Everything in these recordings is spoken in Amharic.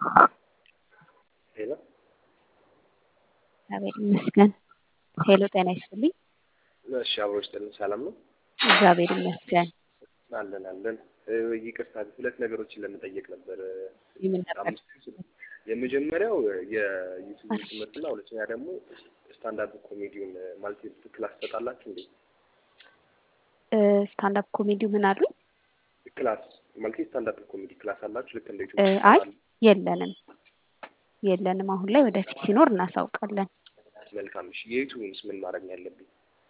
ሄሎ እግዚአብሔር ይመስገን። ሄሎ ጤና ይስጥልኝ። እሺ አብሮ ይስጥልን። ሰላም ነው? እግዚአብሔር ይመስገን። አለን አለን። እ፣ ይቅርታ ሁለት ነገሮችን ለመጠየቅ ነበር። የምን ነበር? አምስት የመጀመሪያው የዩቲዩብ ትምህርት እና ሁለተኛ ደግሞ ስታንዳርድ ኮሜዲውን ማለት ክላስ ትሰጣላችሁ እንዴ? ስታንዳፕ ኮሜዲው ምን አሉኝ? ክላስ ማለት ስታንዳርድ ኮሜዲ ክላስ አላችሁ? ልክ እንደ እ፣ ዩቲዩብ አይ ትሰጣላችሁ? የለንም የለንም። አሁን ላይ ወደፊት ሲኖር እናሳውቃለን። መልካም። እሺ የዩቲዩብንስ ምን ማድረግ ነው ያለብኝ?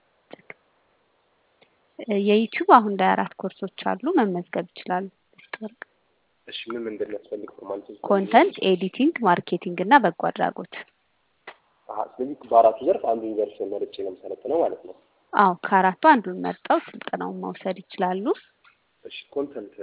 እ፣ የዩቲዩብ አሁን ላይ አራት ኮርሶች አሉ፣ መመዝገብ ይችላሉ። ወርቅ እሺ ምን ምን እንደሚያስፈልግ ፎርማሊቲ ኮንተንት ኤዲቲንግ፣ ማርኬቲንግ እና በጎ አድራጎት። አሀ፣ ስለዚህ በአራቱ ዘርፍ አንዱን ዘርፍ መርጬ ነው የምሰለጥነው ማለት ነው። አዎ ከአራቱ አንዱን መርጠው ስልጠናውን መውሰድ ይችላሉ። እሺ ኮንተንት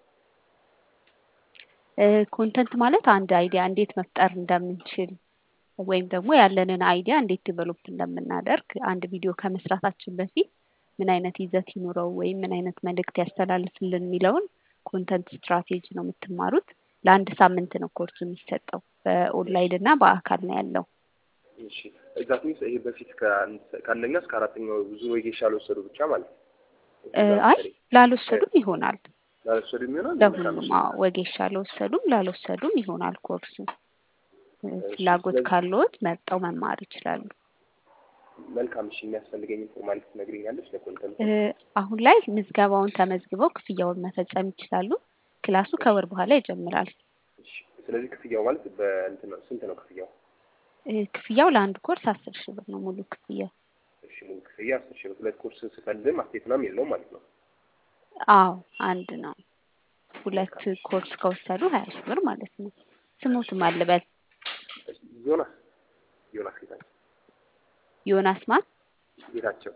እ፣ ኮንተንት ማለት አንድ አይዲያ እንዴት መፍጠር እንደምንችል ወይም ደግሞ ያለንን አይዲያ እንዴት ዲቨሎፕ እንደምናደርግ አንድ ቪዲዮ ከመስራታችን በፊት ምን አይነት ይዘት ይኑረው ወይም ምን አይነት መልእክት ያስተላልፍልን የሚለውን ኮንተንት ስትራቴጂ ነው የምትማሩት። ለአንድ ሳምንት ነው ኮርሱ የሚሰጠው። በኦንላይን እና በአካል ነው ያለው። እሺ ዛት ሚንስ ይሄ በፊት ከአንድ- ከአንደኛ እስከ አራተኛው ብዙ ወጌሻ አልወሰዱ ብቻ ማለት ነው። እ፣ አይ ላልወሰዱም ይሆናል። ላልወሰዱ የሚሆናል ለሁሉም አዎ፣ ወጌሻ ለወሰዱም ላልወሰዱም ይሆናል ኮርሱ። እ፣ ፍላጎት ስለዚህ- ካለዎት መርጠው መማር ይችላሉ። መልካም። እሺ የሚያስፈልገኝ ኢንፎርማሊቲ ትነግሪኛለች ለኮንተንት? እ፣ አሁን ላይ ምዝገባውን ተመዝግበው ክፍያውን መፈጸም ይችላሉ። ክላሱ ከወር በኋላ ይጀምራል። እሺ ስለዚህ ክፍያው ማለት በእንትን ነው ስንት ነው ክፍያው? እ፣ ክፍያው ለአንድ ኮርስ አስር ሺህ ብር ነው ሙሉ ክፍያው። እሺ ሙሉ ክፍያ አስር ሺህ ብር። ሁለት ኮርስ ስፈልም አስቴት ምናምን የለውም ማለት ነው። አዎ አንድ ነው። ሁለት ኮርስ ከወሰዱ ሀያ ሺህ ብር ማለት ነው። ስሙትም አልበል እሺ፣ ዮናስ ዮናስ ጌታቸው ዮናስ ማን ጌታቸው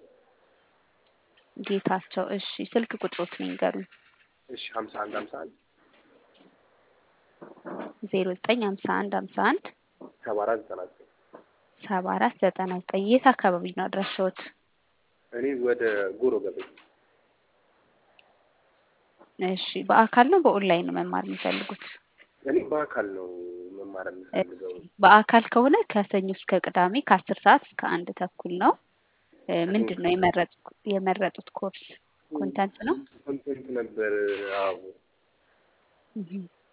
ጌታቸው። እሺ ስልክ ቁጥሮት ነው ይንገሩኝ። እሺ ሀምሳ አንድ ሀምሳ አንድ ዜሮ ዘጠኝ ሀምሳ አንድ ሀምሳ አንድ ሰባ አራት ዘጠና ዘጠኝ ሰባ አራት ዘጠና ዘጠኝ የት አካባቢ ነው አድራሻዎት? እኔ ወደ ጎሮ ገበኝ እሺ በአካል ነው በኦንላይን ነው መማር የሚፈልጉት? እኔ በአካል ነው መማር የምፈልገው። በአካል ከሆነ ከሰኞ እስከ ቅዳሜ ከአስር ሰዓት እስከ አንድ ተኩል ነው። እ፣ ምንድን ነው የመረጡት የመረጡት ኮርስ ኮንተንት ነው? ኮንቴንት ነበር። አዎ እህ።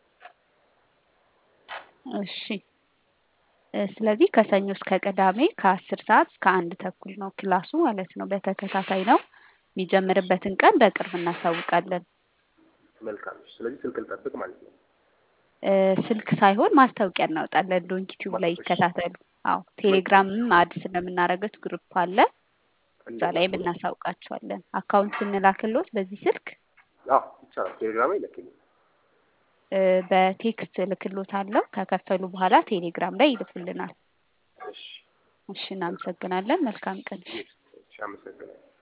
እሺ እ፣ ስለዚህ ከሰኞ እስከ ቅዳሜ ከአስር ሰዓት እስከ አንድ ተኩል ነው ክላሱ ማለት ነው። በተከታታይ ነው። የሚጀምርበትን ቀን በቅርብ እናሳውቃለን። መልካም። እሺ፣ ስለዚህ ስልክ ልጠብቅ ማለት ነው። እ፣ ስልክ ሳይሆን ማስታወቂያ እናወጣለን። ዶንኪ ቲዩብ ላይ ይከታተሉ። አዎ ቴሌግራምም አድ ስለምናደርገት ግሩፕ አለ። እዛ ላይም እናሳውቃቸዋለን። አካውንት ስንላክሎት በዚህ ስልክ አዎ ይቻላል። ቴሌግራም ይለክልኝ። እ፣ በቴክስት እልክሎት አለው። ከከፈሉ በኋላ ቴሌግራም ላይ ይልኩልናል። እሺ፣ እሺ እናመሰግናለን። መልካም ቀን። እሺ፣ አመሰግናለሁ።